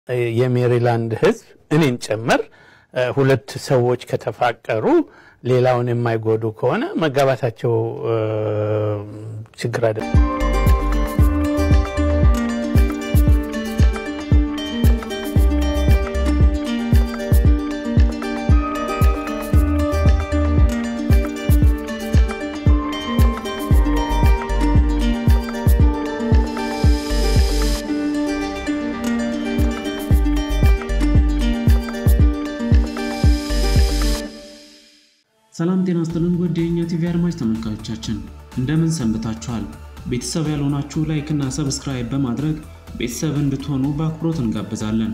የሜሪላንድ ሕዝብ እኔን ጨምር ሁለት ሰዎች ከተፋቀሩ ሌላውን የማይጎዱ ከሆነ መጋባታቸው ችግር አይደለም። ሰላም ጤና ይስጥልን ውድ የእኛ ቲቪ አድማጭ ተመልካቾቻችን እንደምን ሰንብታችኋል? ቤተሰብ ያልሆናችሁ ላይክ እና ሰብስክራይብ በማድረግ ቤተሰብ እንድትሆኑ በአክብሮት እንጋብዛለን።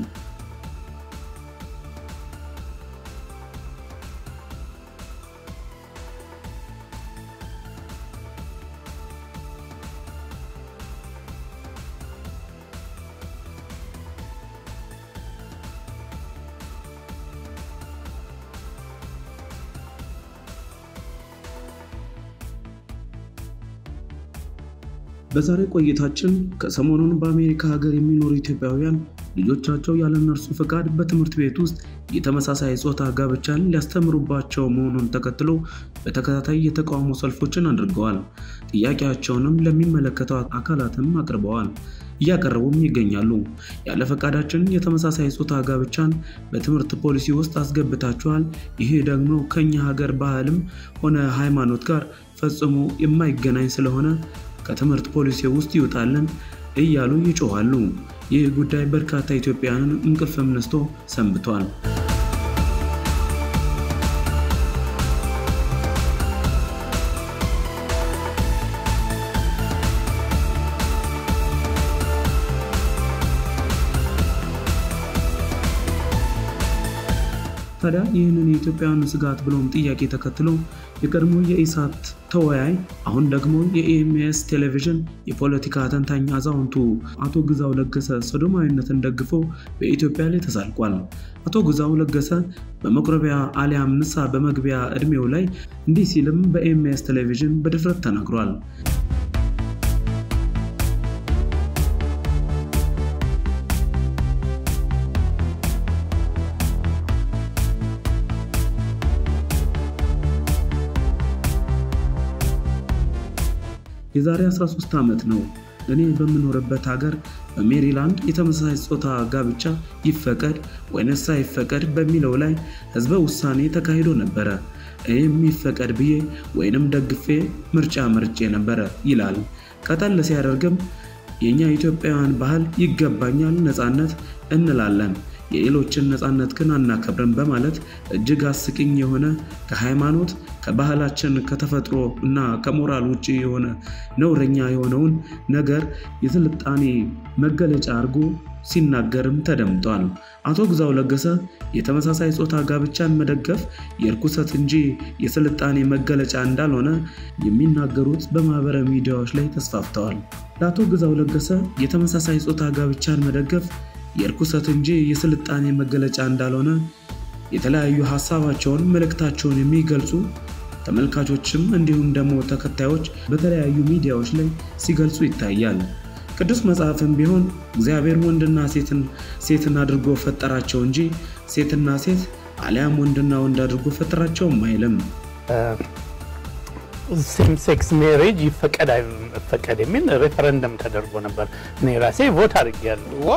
በዛሬ ቆይታችን ከሰሞኑን በአሜሪካ ሀገር የሚኖሩ ኢትዮጵያውያን ልጆቻቸው ያለ እነርሱ ፈቃድ በትምህርት ቤት ውስጥ የተመሳሳይ ጾታ ጋብቻን ሊያስተምሩባቸው መሆኑን ተከትሎ በተከታታይ የተቃውሞ ሰልፎችን አድርገዋል። ጥያቄያቸውንም ለሚመለከተው አካላትም አቅርበዋል፣ እያቀረቡም ይገኛሉ። ያለ ፈቃዳችን የተመሳሳይ ጾታ ጋብቻን በትምህርት ፖሊሲ ውስጥ አስገብታችኋል፣ ይሄ ደግሞ ከኛ ሀገር ባህልም ሆነ ሃይማኖት ጋር ፈጽሞ የማይገናኝ ስለሆነ ከትምህርት ፖሊሲ ውስጥ ይውጣልን እያሉ ይጮኻሉ። ይህ ጉዳይ በርካታ ኢትዮጵያውያንን እንቅልፍም ነስቶ ሰንብቷል። ታዲያ ይህንን የኢትዮጵያውያን ስጋት ብሎም ጥያቄ ተከትሎ የቀድሞ የኢሳት ተወያይ አሁን ደግሞ የኢኤምኤስ ቴሌቪዥን የፖለቲካ ተንታኝ አዛውንቱ አቶ ግዛው ለገሰ ሶዶማዊነትን ደግፎ በኢትዮጵያ ላይ ተሳልቋል። አቶ ግዛው ለገሰ በመቁረቢያ አሊያም ንስሐ በመግቢያ ዕድሜው ላይ እንዲህ ሲልም በኢኤምኤስ ቴሌቪዥን በድፍረት ተናግሯል። የዛሬ 13 ዓመት ነው እኔ በምኖርበት ሀገር በሜሪላንድ የተመሳሳይ ጾታ ጋብቻ ይፈቀድ ወይንስ አይፈቀድ በሚለው ላይ ህዝበ ውሳኔ ተካሂዶ ነበረ። እኔም ይፈቀድ ብዬ ወይንም ደግፌ ምርጫ መርጬ ነበረ ይላል። ቀጠል ሲያደርግም የእኛ ኢትዮጵያውያን ባህል ይገባኛል ነፃነት እንላለን የሌሎችን ነፃነት ግን አናከብርም በማለት እጅግ አስቂኝ የሆነ ከሃይማኖት ከባህላችን ከተፈጥሮ እና ከሞራል ውጭ የሆነ ነውረኛ የሆነውን ነገር የስልጣኔ መገለጫ አድርጎ ሲናገርም ተደምጧል። አቶ ግዛው ለገሰ የተመሳሳይ ጾታ ጋብቻን መደገፍ የእርኩሰት እንጂ የስልጣኔ መገለጫ እንዳልሆነ የሚናገሩት በማህበራዊ ሚዲያዎች ላይ ተስፋፍተዋል። ለአቶ ግዛው ለገሰ የተመሳሳይ ጾታ ጋብቻን መደገፍ የእርኩሰት እንጂ የስልጣኔ መገለጫ እንዳልሆነ የተለያዩ ሀሳባቸውን መልእክታቸውን የሚገልጹ ተመልካቾችም እንዲሁም ደግሞ ተከታዮች በተለያዩ ሚዲያዎች ላይ ሲገልጹ ይታያል። ቅዱስ መጽሐፍም ቢሆን እግዚአብሔር ወንድና ሴትን ሴትን አድርጎ ፈጠራቸው እንጂ ሴትና ሴት አሊያም ወንድና ወንድ አድርጎ ፈጠራቸውም አይልም። ሴም ሴክስ ሜሬጅ ይፈቀድ አይፈቀድ የሚል ሬፈረንደም ተደርጎ ነበር። እኔ ራሴ ቮት አድርጌያለሁ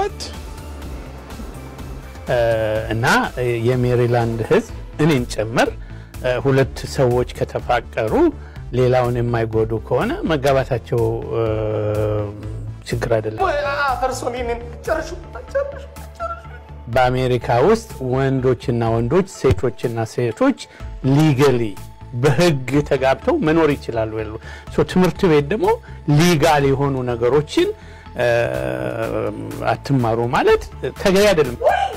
እና የሜሪላንድ ሕዝብ እኔን ጨምር ሁለት ሰዎች ከተፋቀሩ ሌላውን የማይጎዱ ከሆነ መጋባታቸው ችግር አይደለም። በአሜሪካ ውስጥ ወንዶችና ወንዶች፣ ሴቶችና ሴቶች ሊገሊ በህግ ተጋብተው መኖር ይችላሉ። ያሉ ትምህርት ቤት ደግሞ ሊጋል የሆኑ ነገሮችን አትማሩ ማለት ተገቢ አይደለም።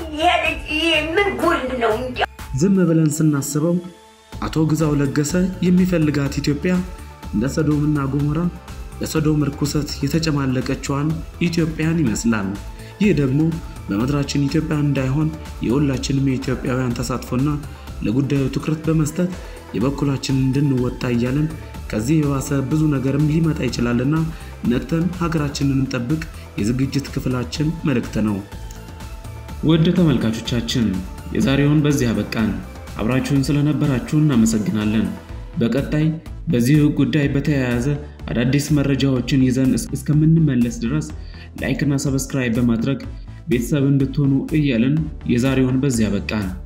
ዝም ብለን ስናስበው አቶ ግዛው ለገሰ የሚፈልጋት ኢትዮጵያ እንደ ሰዶምና ጎሞራ በሰዶም ርኩሰት የተጨማለቀችዋን ኢትዮጵያን ይመስላል። ይህ ደግሞ በምድራችን ኢትዮጵያ እንዳይሆን የሁላችንም የኢትዮጵያውያን ተሳትፎና ለጉዳዩ ትኩረት በመስጠት የበኩላችን እንድንወጣ እያለን ከዚህ የባሰ ብዙ ነገርም ሊመጣ ይችላልና ነቅተን ሀገራችንን እንጠብቅ የዝግጅት ክፍላችን መልእክት ነው። ውድ ተመልካቾቻችን የዛሬውን በዚህ አበቃን። አብራችሁን ስለነበራችሁ እናመሰግናለን። በቀጣይ በዚህ ጉዳይ በተያያዘ አዳዲስ መረጃዎችን ይዘን እስከምንመለስ ድረስ ላይክ እና ሰብስክራይብ በማድረግ ቤተሰብ እንድትሆኑ እያልን የዛሬውን በዚህ አበቃን።